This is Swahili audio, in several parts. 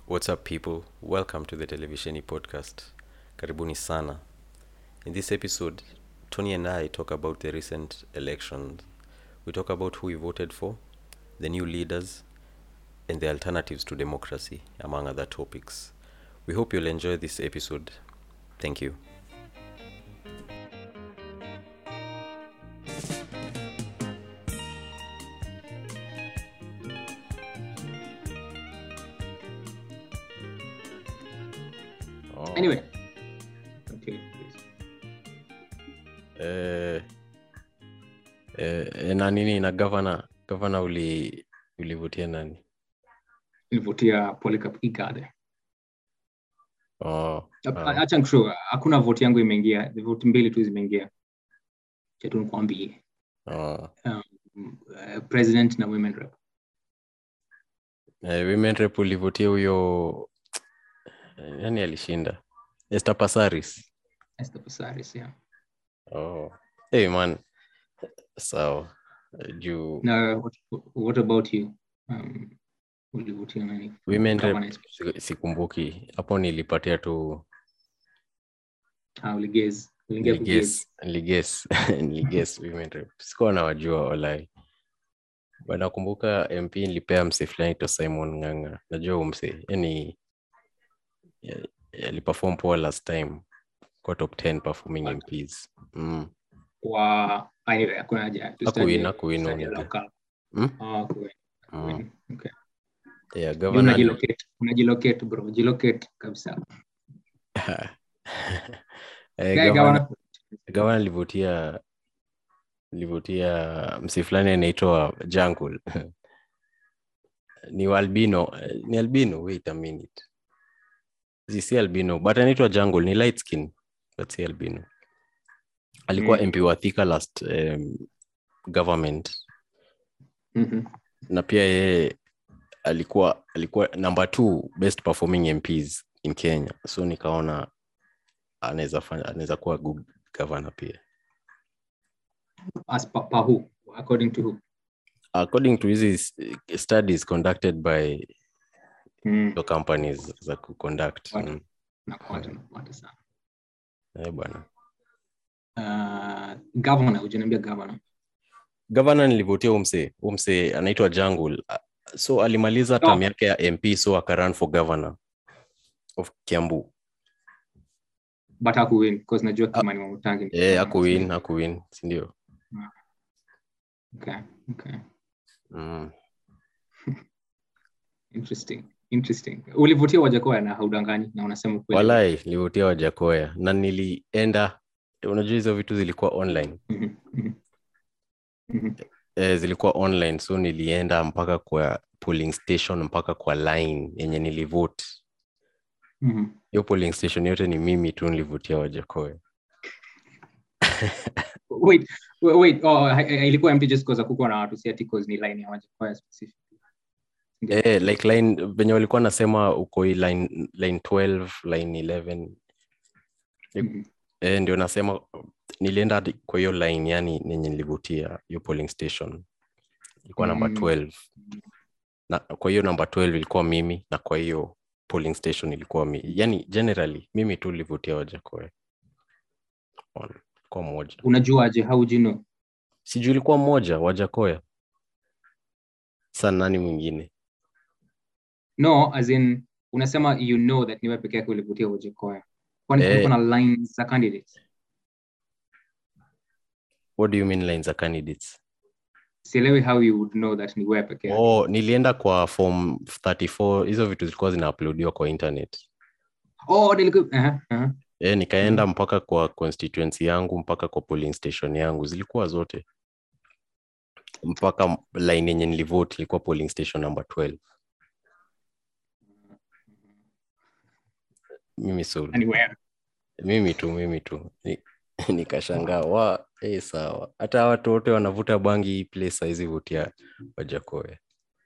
What's up, people? Welcome to the Televisheni podcast. Karibuni sana. In this episode, Tony and I talk about the recent elections. We talk about who we voted for, the new leaders, and the alternatives to democracy, among other topics. We hope you'll enjoy this episode. Thank you. Oh, Anyway, continue, please. eh, eh, na nini na gavana gavana uli ulivutia nani? Nilivutia Polycarp Igade. Oh, Ap- ah. Acha nikushow, hakuna vote yangu imeingia, vote mbili tu zimeingia. Cha tu nikwambie. oh. Mm, eh, President na women rep. Eh, women rep ulivutia huyo eh, nani alishinda Esther Passaris Esther Passaris, yeah. oh. hey man sawa Eh, juu Na what, what about you? Um, ulivutia nani? women rep Governance. si- sikumbuki hapo nilipatia tu Ah, uligez. Uliingia kugez. niliges niliges niliges women rep sikuwa nawajua walai But nakumbuka mp nilipea mse fulani to simon nganga najua huyu mse yani ya- aliperform poa last time kwa top 10 performing mps mm. Kwa anyway, hakuna haja. Hakuwin, Tutaje- hakuwin tutaje only. local. Mm? Ah, hakuwin, Mm. hakuwin. Okay. Yeah, Juu governor ali- unajilocate, unajilocate bro, jilocate kabisa. Eh, Guy governor- governor- gavana alivutia alivutia msi fulani anaitwa Jankul ni wa albino eh, ni albino wait a minute si si albino but anaitwa Jungle ni light skin but si albino alikuwa Mm. MP wa Thika last um, government Mhm. na pia yeye alikuwa alikuwa number two best performing MPs in Kenya so nikaona anaweza fanya anaweza kuwa good governor pia As per, per who? According to who? according to hizi s- studies conducted by Mm. the companies za kuconduct Watu. mm. Nakuata, nakuata sana. eh, bwana Uh, governor, hujaniambia governor. gavana nilivutia umse umse anaitwa Jungle Ah, so alimaliza No. term yake ya mp so akarun for governor of kiambu But hakuwin because najua Kimani Wamatangi. ni eh, governor, akuwin so- akuwin sindio Okay, okay. mm. Interesting. Interesting. Ulivutia Wajakoya na haudanganyi na unasema kweli. walai nilivutia wajakoya na nilienda unajua hizo vitu zilikuwa online Mhm, mhm. Mhm. eh, zilikuwa online so nilienda mpaka kwa polling station mpaka kwa line yenye nilivote Mhm. hiyo polling station yote ni mimi tu nilivutia wajakoya Wait, wait, wait. Oh, ha- ha- ilikuwa empty just because hakukuwa na watu si ati cause ni line ya Wajakoya specific. Ndio. eh, like line venye walikuwa nasema uko hii line, line 12 line 11 Mhm. eh, ndio nasema nilienda hadi kwa hiyo line yani nenye nilivutia hiyo polling station ilikuwa namba Mm. 12 na kwa hiyo namba 12 ilikuwa mimi na kwa hiyo polling station ilikuwa mi yani generally mimi tu nilivutia wajakoya On- kwa moja Unajuaje? How would you know? sijui ilikuwa mmoja wajakoya sa nani mwingine no as in unasema you know that niwe peke yake ulivutia Wajakoya kwani Eh. kulikuwa na lines za candidates what do you mean lines za candidates sielewi how you would know that ni wewe peke yake oh nilienda kwa form 34 hizo vitu zilikuwa zinauploadiwa kwa internet oh niliku aha aha e, nikaenda mpaka kwa constituency yangu mpaka kwa polling station yangu zilikuwa zote mpaka line yenye nilivote ilikuwa polling station number 12 mimi so Yaani wewe mimi tu mimi tu Ni- nikashangaa wa eh sawa hata watu wote wanavuta bangi hii place saizi vutia wajakoya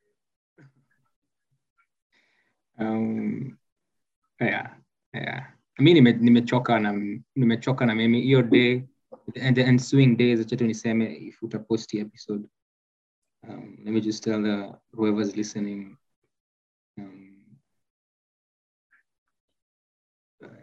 um yeah yeah mi nime- nimechoka na nimechoka na mimi hiyo day and the ensuing days acha tu niseme if utapost hii episode um, let me just tell the, whoever's listening um,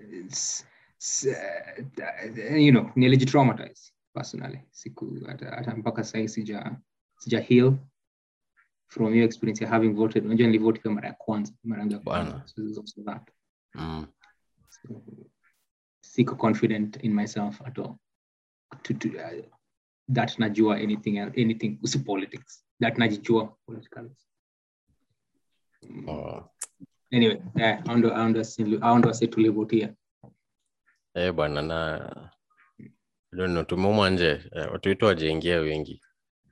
s- s- uh, you know nilijitraumatize personally siku hata hata mpaka sahii sija sija heal from your experience ya having voted unajua nilivote kwa mara ya kwanza mara yangu ya kwanza Bwana. so there's also that mm. so, siko confident in myself at all to, to, uh, that najua anything else- anything usi politics that najijua politically Mm. oh. anyway yeah, I ndo- I ndo si- I ndo wase tulivotia eh bwana na I don't know tumeuma nje eh, watu wetu wajaingia wengi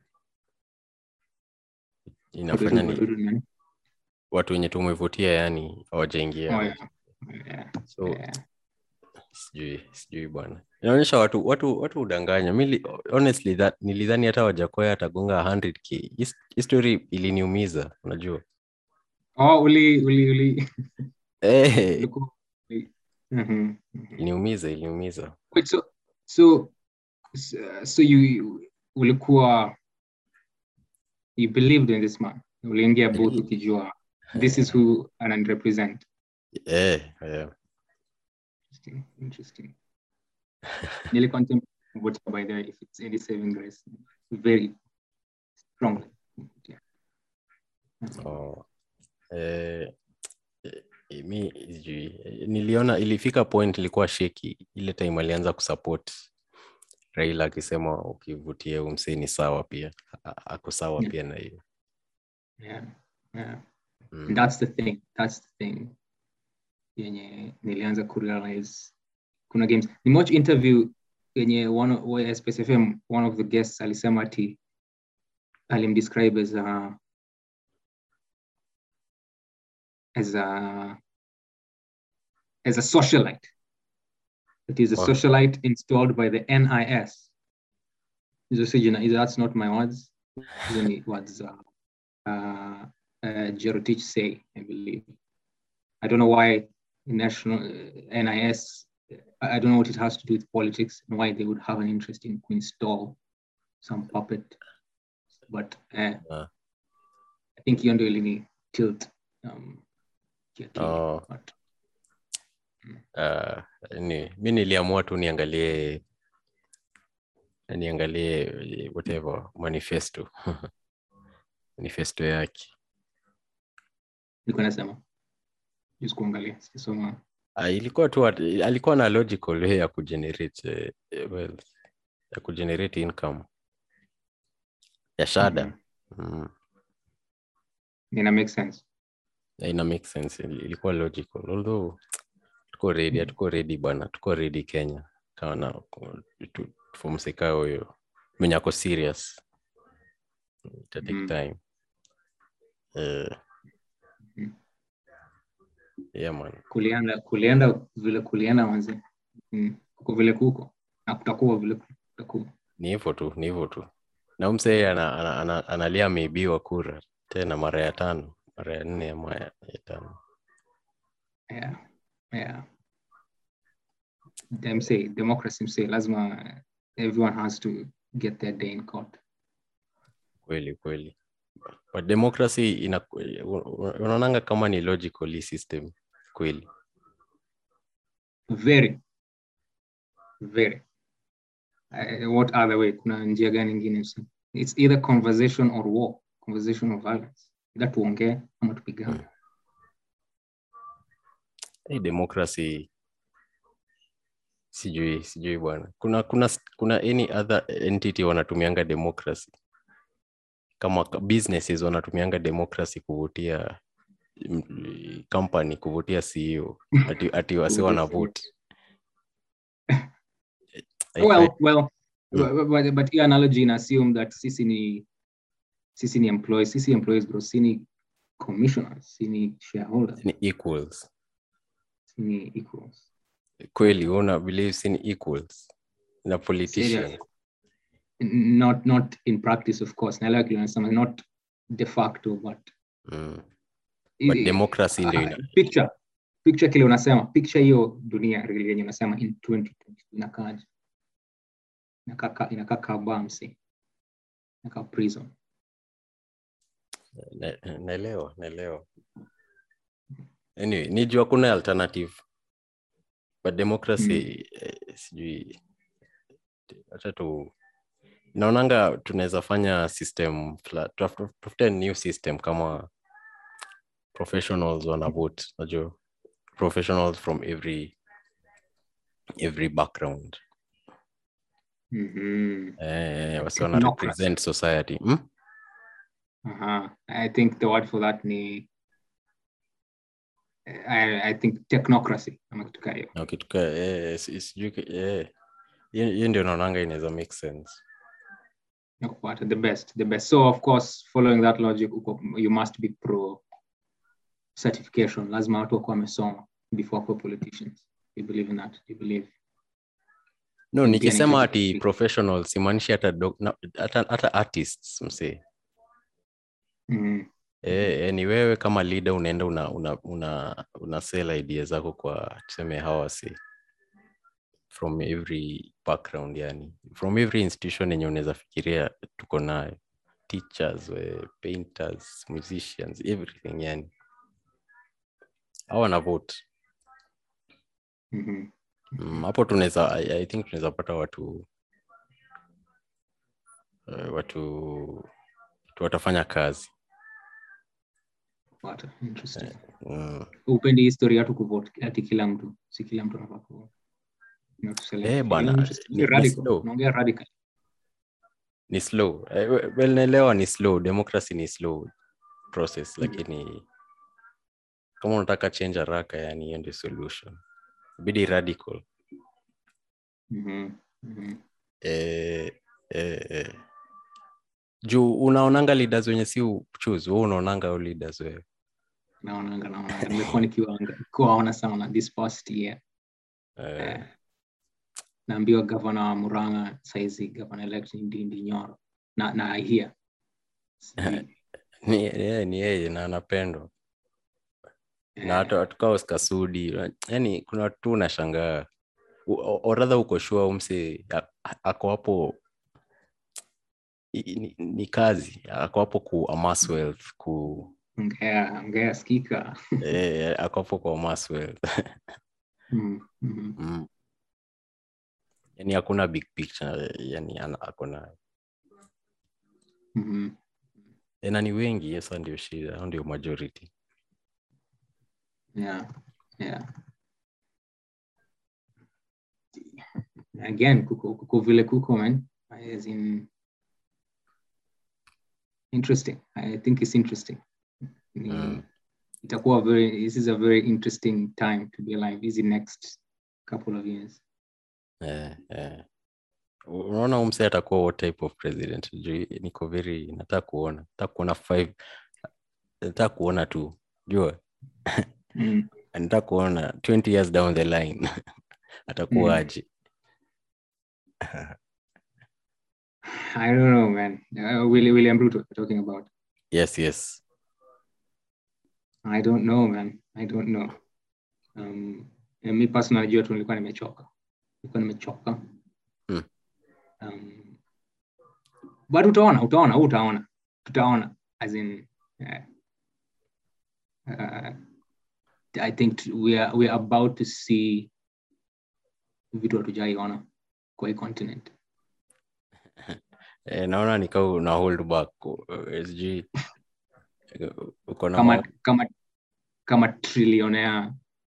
inafanya ni Watu- watu- watu wenye tumevutia yani hawajaingia Oh, yeah. Yeah, so yeah. sijui sijui bwana inaonyesha watu watu watu udanganya mi li- honestly that nilidhani hata wajakoya atagonga 100k His- hii story iliniumiza unajua Oh, uli uli uli eh ulikuwa- uli- Mhm, mhm. iliniumiza iliniumiza Wait, so so so- so you you- ulikuwa you believed in this man uliingia booth Believe. ukijua this is who and represent eh eh interesting interesting nearly contempt vote by the way if it's any saving grace very strongly yeah. Oh. Eh, eh, mi sijui Eh, niliona ilifika point ilikuwa sheki ile time alianza kusupport Raila akisema ukivutia huyu msee ni sawa pia A- a- ako sawa Yeah. pia na hiyo yeah yeah mm. And that's the thing that's the thing yenye nilianza kurealize kuna games nimewatch interview yenye one of- wa Space FM one of the guests alisema ati alimdescribe as a as a as a socialite it is a Wow. socialite installed by the NIS hizo si jina hizo that's not my words hizo ni words uh, uh, uh, Jerotich say, I believe. I don't know why national uh, NIS, I I don't know what it has to do with politics and why they would have an interest in to install some puppet. But uh, Ah. I think hiyo ndio ilini tilt um, kiakili. Oh. But, Uh, ni, mi niliamua tu niangalie niangalie eh, whatever manifesto manifesto yake nilikuwa nasema just kuangalia sijasoma Ah, ilikuwa tu at- alikuwa na logical way ya kugenerate eh, eh, wealth ya kugenerate income ya shada Mhm. mm. ina make sense Yeah, ina make sense Ili- ilikuwa logical although tuko ready Mm. hatuko ready bwana tuko ready kenya kana fumsika huyo mwenye ako serious ita take Mm. time Eh, Mhm. yeah man kulienda kulienda vile kulienda manzi mm. kuko vile kuko na kutakuwa vile kutakuwa ni hivyo tu ni hivyo tu na msee ana, ana, ana, analia ameibiwa kura tena mara ya tano mara ya nne ama ya, ya tano yeah yeah them say democracy say lazima everyone has to get their day in court kweli kweli but democracy ina unaonanga kama ni logical hii system kweli very very uh, what other way kuna njia gani ingine usi- it's either conversation or war conversation or violence either tuongee ama tupigane hii democracy sijui sijui bwana kuna kuna kuna any other entity wanatumianga democracy kama ka- businesses wanatumianga democracy kuvutia mm, company kuvutia CEO ati, ati wasi wana vote I- well I- well Mm. but, but, but hiyo analogy ina assume that sisi ni sisi ni employees sisi employees bro si ni commissioners si ni shareholders ni equals si ni equals kweli wewe una believe si ni equals na politician Serious. N- not not in practice of course naelewa kile unasema not de facto but mm. but i- democracy ndio ah, ina picture picture kile unasema picture hiyo dunia really yenye unasema in 2020 inakaaje inakaa ka- inakaa kabamsi inakaa prison na- naelewa naelewa anyway nijua kuna alternative but democracy eh, sijui acha tu naonanga tunaweza fanya system fla- tutaf- tutafute new system kama professionals wana vote najua professionals from every every background Mhm. eh, wasi wana Technocracy. represent society hmm? Aha. I think the word for that ni I, I think technocracy ama kitu kaa hiyo. na kitu ka eh, si- sijui ki- eh, hiyo hiyo ndio naonanga inaweza make sense Nakupata, the best the best so of course following that logic uko, you must be pro certification lazima watu wakuwa wamesoma before kuwa politicians you believe in that you believe no Pia nikisema ni- ati professional simaanishi hata, doc- na- hata, hata artists msee mm. Eh, eh, ni wewe kama leader unaenda una, una, una, una sell idea zako kwa tuseme hawasi from every background yani from every institution yenye unaweza fikiria tuko nayo teachers we, painters musicians everything yani au wana vote Mhm. Mm, hapo tunaweza I, I think tunaweza pata watu uh, watu watu watafanya kazi What? Interesting. mm. upendi historia tu kuvote ati kila mtu si kila mtu anafaa kuvote You know, to select. Eh, bana, Interesting. ni- ni Radical. slow. Unaongea radical. ni slow Eh, we- well naelewa ni slow democracy ni slow process Mm. lakini kama unataka change haraka yani hiyo ndio solution bidi radical Mhm. Mhm. eh, eh, eh. juu unaonanga leaders wenye si choose wewe unaonanga au leaders wewe naonanga naonanga nimekuwa nikiwaanga- nikiwaona sana this past year eh, Eh, naambiwa gavana wa muranga saizi gavana elect ni ndindi nyoro na na I hear Sijui. ni yeye ni yeye na anapendwa na Eh, hata hatukaa Oscar Sudi yani kuna watu tu unashangaa U- oradha uko shua umse a- ako hapo i- ni, ni kazi ako hapo ku amass wealth ku ongea ongea skika eh, ako hapo ku amass wealth Mm, mhm. mm. yani hakuna big picture yani ana- ako nayo Mhm. Eh, na ni wengi yesa ndio shida au ndio majority yeah yeah again kuko, kuko vile kuko man as in interesting i think it's interesting Ni- Mm. itakuwa very this is a very interesting time to be alive is the next couple of years eh, eh. U- unaona umse atakuwa what type of president juu niko very nataka kuona nataka kuona five nataka kuona tu jua mm. nataka kuona 20 years down the line atakuwaje i don't know man uh, Willi- william ruto we're talking about yes yes i don't know man i don't know um, eh, mi personally jua tu nilikuwa nimechoka nilikuwa nimechoka Hmm. um, but utaona utaona huu utaona tutaona as in uh, uh, i think t- we are, we are about to see vitu hatujaiona kwa hii continent eh, naona nikau una hold back uh, sijui eh, uko na kama ma- kama kama trillionaire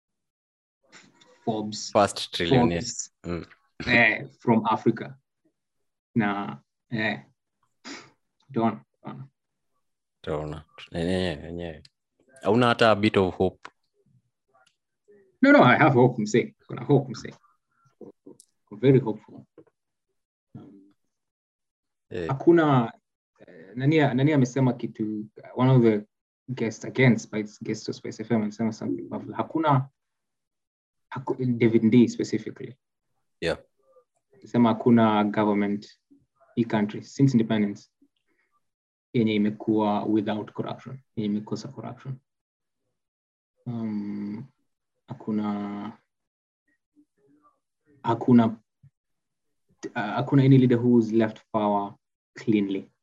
forbes first trillionaire Forbes, Mm. eh, from africa na eh, utaona utaona. taona enyewe enyewe hauna hata a bit of hope No, no, I have hope, msee. Kuna hope, msee. I'm very hopeful. Um, eh, hakuna eh, nani nani amesema kitu one of the guests again Spice guest of Spice FM amesema something powerful. hakuna haku, David D specifically yeah sema hakuna government hii country since independence yenye imekuwa without corruption yenye imekosa corruption um, hakuna hakuna uh, hakuna any leader who's left power cleanly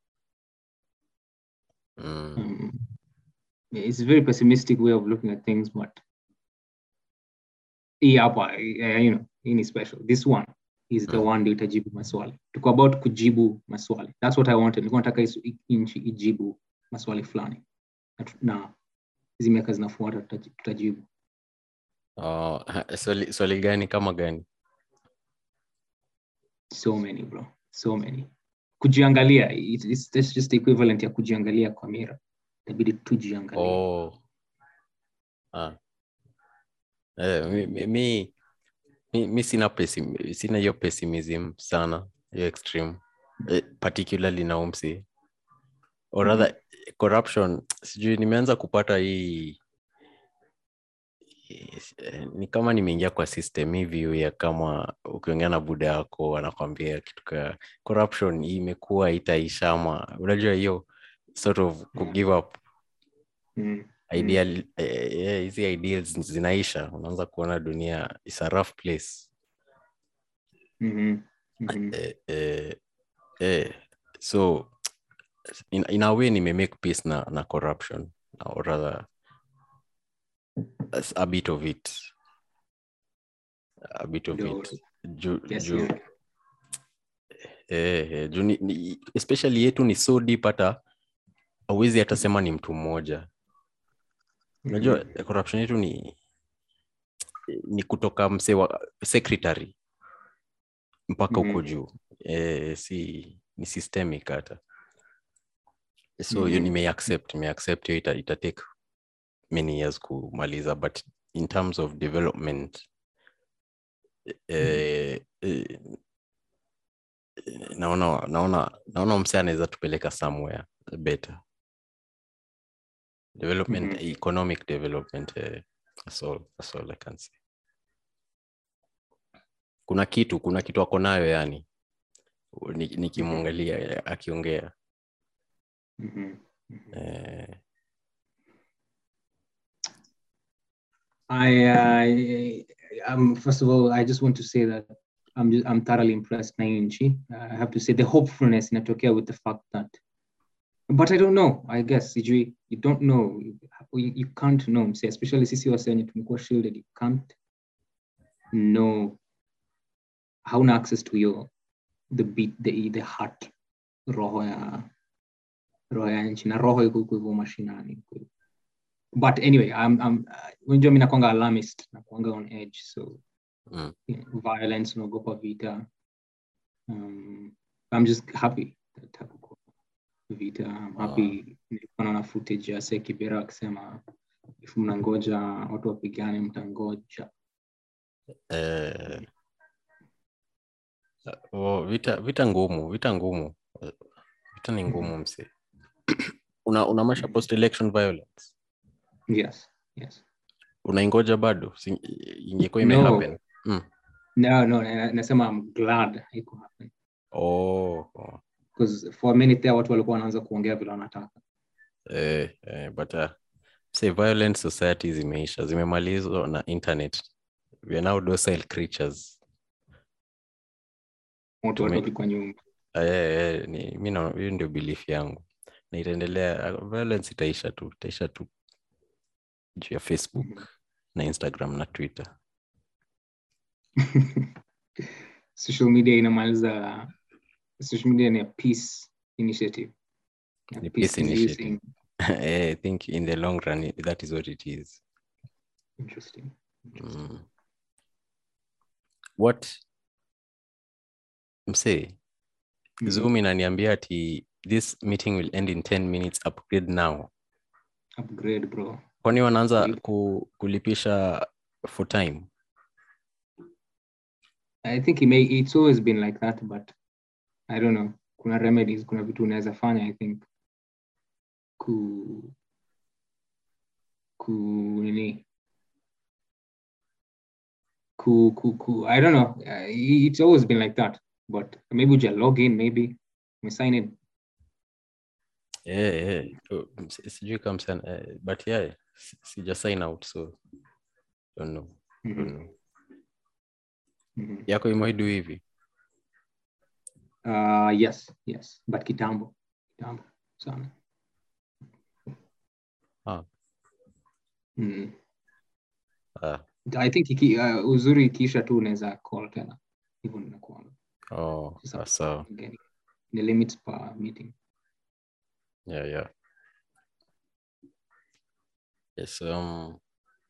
mm. um, it's a very pessimistic way of looking at things but hii hapa eh, you know hii ni special this one is the Mm. one ndio itajibu maswali tuko about kujibu maswali that's what i wanted nilikuwa nataka isu- i- nchi ijibu maswali fulani na tu- na hizi miaka zinafuata tutaji- tutajibu Oh, swali, swali gani kama gani so many bro so many kujiangalia it's, it's, it's just the equivalent ya kujiangalia kwa mira itabidi tujiangalie oh. ah. eh, mi, mi, mi, mi, mi sina pesim, sina hiyo pessimism sana hiyo extreme eh, particularly na umsi or rather corruption sijui nimeanza kupata hii eh, ni kama nimeingia kwa system hii view ya kama ukiongea na buda yako anakwambia kitu ka corruption hii imekuwa itaisha ama unajua hiyo sort of ku Mm. give up mm. ideal eh, eh, hizi ideals zinaisha unaanza kuona dunia is a rough place mm-hmm. Mm-hmm. eh, eh, eh, so in, in a way nimemake peace na, na corruption or rather a bit of it a bit of Ndio. it juu Yes, juu yeah. eh, eh, juu ni, ni, especially yetu ni so deep hata awezi hata sema ni mtu mmoja unajua Mhm. corruption yetu ni ni kutoka mse wa secretary mpaka huko Mhm. juu eh, si ni systemic hata so hiyo Mhm. nimeaccept nimeaccept hiyo ita, ita take many years kumaliza but in terms of development eh, eh, naona naona naona mse anaweza tupeleka somewhere better development Mhm. economic development eh, that's all, that's all I can say kuna kitu kuna kitu ako nayo yani Ni- nikimwangalia eh, akiongea Mhm. Mhm. eh, I, I, um, first of all, I just want to say that I'm just, I'm thoroughly impressed na hii nchi. I have to say the hopefulness inatokea with the fact that, but I don't know. I guess sijui, you don't know, you, you can't know. Mse, especially sisi wase wenye tumekuwa shielded, you can't know. Hauna access to your the beat, the the heart, roho ya roho ya nchi na roho iko huko hivyo mashinani but anyway I'm, I'm, uh, unajua mi nakwanga alarmist nakwanga on edge so mm, you know, violence unaogopa vita um, i'm just happy that hakukuwa vita I'm happy nilikuwa naona footage ya se kibera akisema if mnangoja watu wapigane mtangoja eh, oh, vita vita ngumu vita ngumu Eh, vita ni ngumu mse una, una masha post election violence yes yes unaingoja bado Si- ingekuwa No. imehappen mm. no no na- nasema i'm glad iko happen oh, oh. because for a minute there watu walikuwa wanaanza kuongea vile wanataka Eh, eh, but uh, say violent society zimeisha zimemalizwa na internet we are now docile creatures watu Tume- watoki kwa nyumba Eh, eh, ni mi naona hiyo ndio belief yangu na itaendelea uh, violence itaisha tu itaisha tu juu ya facebook Mhm. na instagram na twitter social media inamaliza social media ni a peace initiative A Ni peace peace initiative. inducing- Eh, i think in the long run i- that is what it is interesting mm. what msee Mhm. zoom inaniambia ati this meeting will end in 10 minutes upgrade now upgrade bro kwani wanaanza Yep. ku, kulipisha for time i think it may it's always been like that but i don't know kuna remedies kuna vitu unaweza fanya i think ku ku nini ku ku ku i don't know uh, it's always been like that but maybe uja log in maybe we sign in yeah, yeah. Oh, si- sijui kama sana eh, but yeah si- sija sign out so don't know, don't Mhm, know. mhm. yako imewaidu hivi Uh, yes, yes, but kitambo, kitambo sana. Ah. Mm. ah, i think iki, uh, uzuri ikiisha tu unaweza call tena hivyo ninakuanga oh Sasa- sawa Again, the limits per meeting yeah yeah yes um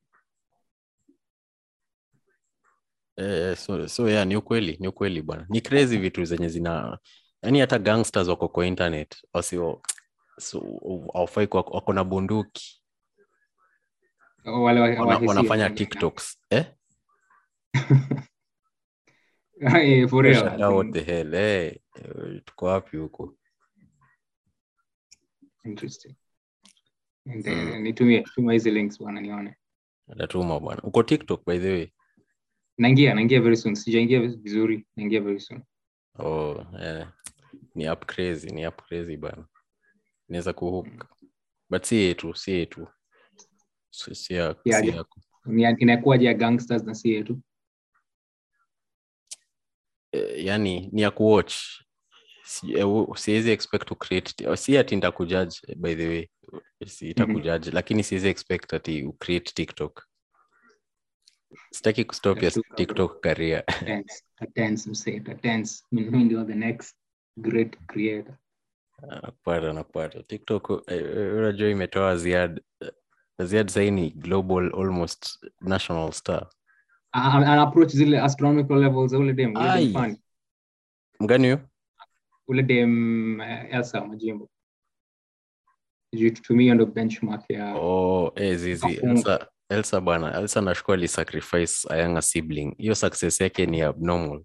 eh, eh, so, so yeah ni ukweli ni ukweli bwana ni crazy vitu zenye zina yani hata gangsters wako kwa internet wasio so aufai wako na bunduki Oh, wale wa- wana, wahisia, wanafanya wale- tiktoks eh? Eh, for real, Shut I up, what think, the hell eh, eh, tuko wapi huko interesting And, Mm. eh, nitumie tuma hizi links bwana nione natuma bwana uko tiktok by the way naingia naingia very soon sijaingia vizuri naingia very soon oh, eh. ni up crazy ni up crazy bana inaweza kuhook but si yetu si yetu si, si, ya, Yeah, si yeah. yako Ni- inakuwaje ya gangsters na si yetu eh, yani ni ya kuwatch Si- eh, u- siwezi expect to create si ati nitakujudge eh, by the way si itakujudge lakini siwezi expect ati ucreate tiktok sitaki kustop your Tashtuka, bro. tiktok career Tense, tense msee tense mimi ndio the next great creator nakupata nakupata tiktok eh, eh, unajua imetoa ziad eh, ziad sahii ni global almost national star A- a- ana approach zile astronomical levels za ule dem ule Ai. dem fani mgani huyo ule dem eh, Elsa Majimbo juu tutumie ndo benchmark ya oh, eh, zizi Afunga. elsa, elsa bwana elsa nashukua alisacrifice a younger sibling hiyo success yake ni abnormal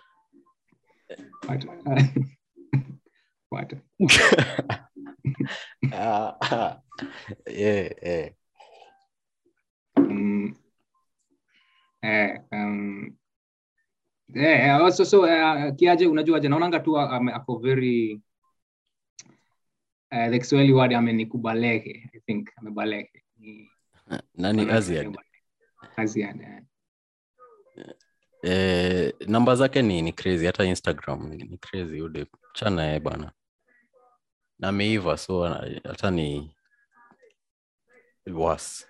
What? What? Ah, ah. yeah, yeah. Mm. Eh, um, eh, eh, also so uh, kiaje unajuaje naonanga tu ame- ako very uh, the Kiswahili word amenikubalehe I think amebalehe Ni- nani ame- aziad Aziad, eh. eh, namba zake ni, ni crazy hata instagram ni, ni crazy ude chana ye bana na ameiva so ana- hata ni was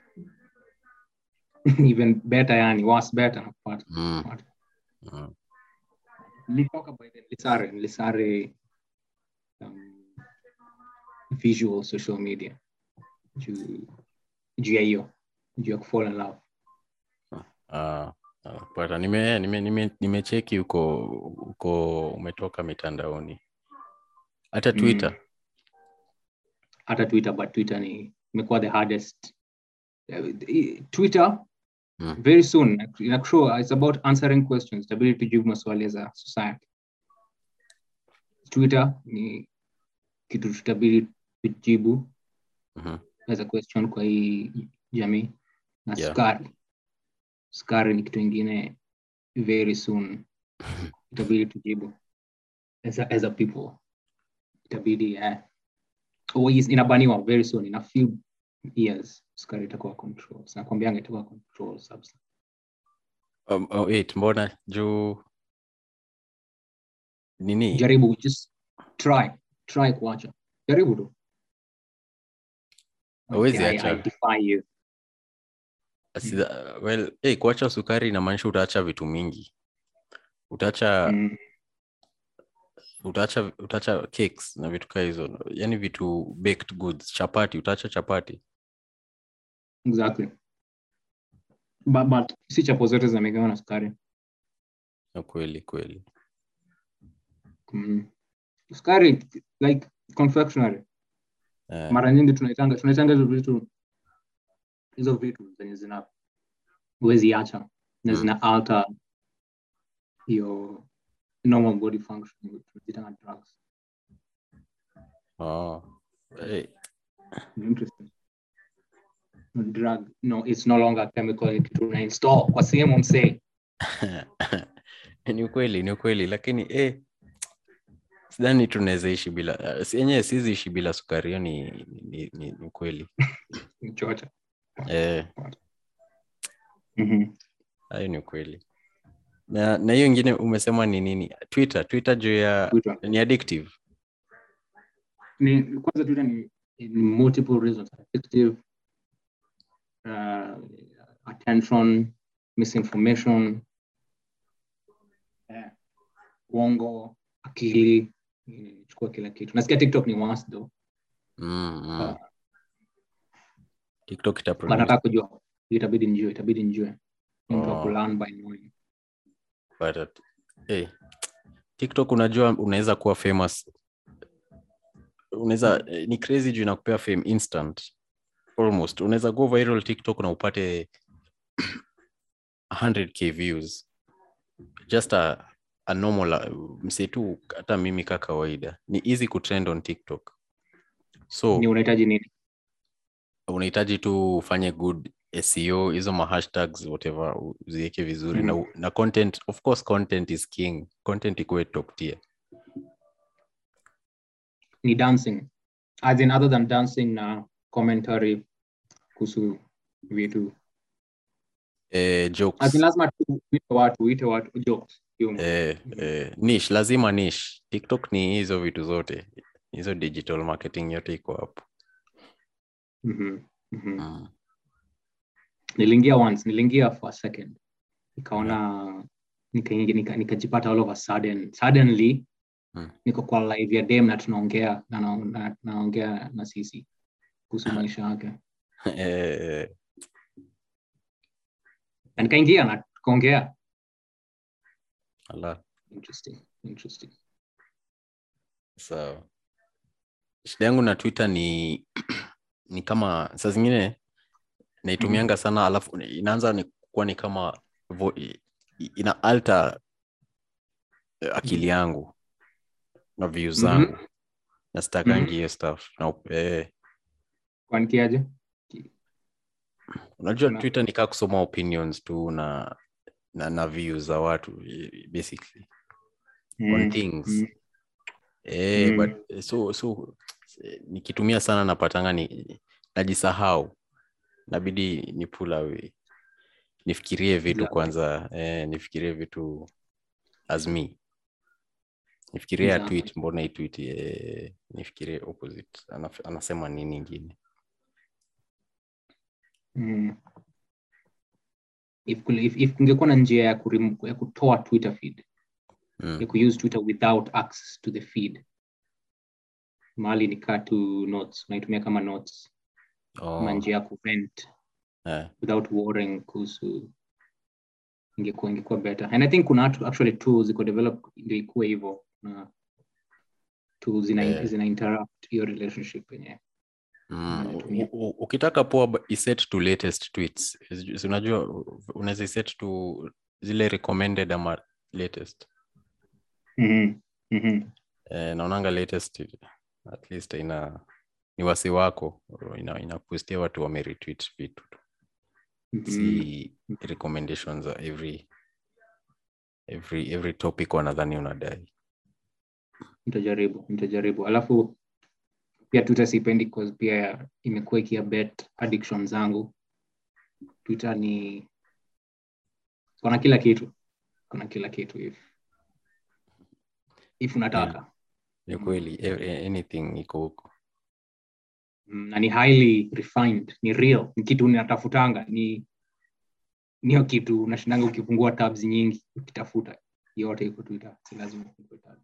even better yani was better nakupata mm. mm. nilitoka by the Lisare Lisare um, visual social media juu juu ya hiyo juu ya kufall in love Ah, ah, pata nime nime nime nimecheki huko huko umetoka mitandaoni hata Mm. twitter hata twitter but twitter ni imekuwa the hardest Uh, twitter Mm. very soon inakushow it's about answering questions itabidi tujibu maswali za society twitter ni kitu tutabidi tujibu Mhm. as a question kwa hii jamii na Yeah. sukari sukari ni kitu ingine very soon itabidi tujibu as a, as a people itabidi eh, oh, is- inabaniwa very soon in a few years sukari itakuwa control nakwambianga itakuwa control substance um, oh, wait mbona juu nini jaribu just try try kuacha jaribu tu Hauwezi Okay, I- acha. I defy you Sida, well hey, kuacha sukari inamaanisha utaacha vitu mingi utaacha Mm, utaacha utaacha cakes na vitu kaa hizo yani vitu baked goods chapati utaacha chapati exactly but, but si chapo zote zimegawa na sukari na kweli kweli mm. sukari like confectionery Eh, mara nyingi tunaitanga tunaitanga hizo vitu hizo vitu zenye zina huwezi acha na Mm. zina alter your normal body function tunazitanga drugs oh, hey, interesting No drug no it's no longer a chemical ni kitu una install kwa sehemu msee ni ukweli ni ukweli lakini eh, sidhani tunaweza ishi bila uh, yenyewe sizi ishi bila sukari hiyo ni, ni, ni, ni ukweli ni chocha eh, Mhm. hayo ni ukweli na na hiyo ingine umesema ni nini twitter twitter juu ya Twitter. ni addictive ni kwanza Twitter ni, ni multiple reasons addictive uh, attention misinformation eh, uongo akili chukua kila kitu nasikia tiktok ni once though mm, mm. Ah. tiktok but itaproduce nataka kujua itabidi njue itabidi njue Ni mtu wa Oh. kulearn by knowing but at, hey, tiktok unajua unaweza kuwa famous unaweza eh, ni crazy juu inakupea fame instant almost unaweza go viral tiktok na upate 100k views just a, a normal uh, msee tu hata mimi ka kawaida ni easy kutrend on tiktok so ni unahitaji nini unahitaji tu ufanye good seo hizo mahashtags whatever uziweke vizuri Mhm. na, u- na content of course content is king content ikuwe top tier ni dancing as in other than dancing na commentary kuhusu vitu eh, jokes as in lazima tu uite watu uite watu jokes humor. eh, eh, niche lazima niche tiktok ni hizo vitu zote hizo digital marketing yote iko hapo Mhm, mhm. mm. niliingia once niliingia for a second nikaona nikaingia nika, nikajipata all of a sudden suddenly Mm. niko kwa live ya dem na tunaongea na na- na- naongea na sisi kuhusu maisha yake eh, na nikaingia na tukaongea ala interesting interesting sawa shida yangu na twitter ni ni kama saa zingine naitumianga sana alafu inaanza ni kuwa ni kama vo, i- ina alter eh, akili yangu na views Mhm. zangu na sitakangi Mhm. hiyo stuff na, eh, kwanikiaje unajua Na- twitter nikaa kusoma opinions tu na na, na views za watu eh, basically on Mm, things mm. eh, Mm. but eh, so so eh, nikitumia sana napatanga ni najisahau nabidi ni pull away nifikirie vitu Exactly. kwanza eh, nifikirie vitu as me nifikirie ya Exactly. tweet mbona hii tweet eh, nifikirie opposite Anaf- anasema nini ingine Mm. if kule- if- if kungekuwa na njia ya, kurim- ya kutoa twitter feed mm. ya kuuse twitter without access to the feed mahali nikaa tu notes unaitumia kama notes kama oh, njia ya kuvent eh, without worrying kuhusu ingekuwa ingekuwa better and i think kuna atu- actually tools ziko develop ndio ikuwe hivyo na tools zina, Eh. zina interrupt hiyo relationship yenyewe mm, natumia. u- u- ukitaka poa ba- iset to latest tweets Is- si unajua unaweza iset to zile recommended ama latest Mhm, mhm. eh, naonanga latest at least ina ni wasi wako ina, inakustia watu wameretweet vitu tu Mhm. si recommendations za every every every topic wanadhani unadai nitajaribu nitajaribu alafu pia twitter sipendi cause pia imekuwa ikiabet addiction zangu twitter ni kuna kila kitu kuna kila kitu if if unataka ni kweli e- anything iko huko Mm, na ni highly refined ni real ni kitu unatafutanga ni niyo kitu unashindanga ukifungua tabs nyingi ukitafuta yote iko twitter si lazima ufungue tab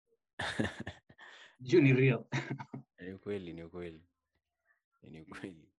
juu ni real ni kweli ni kweli ni kweli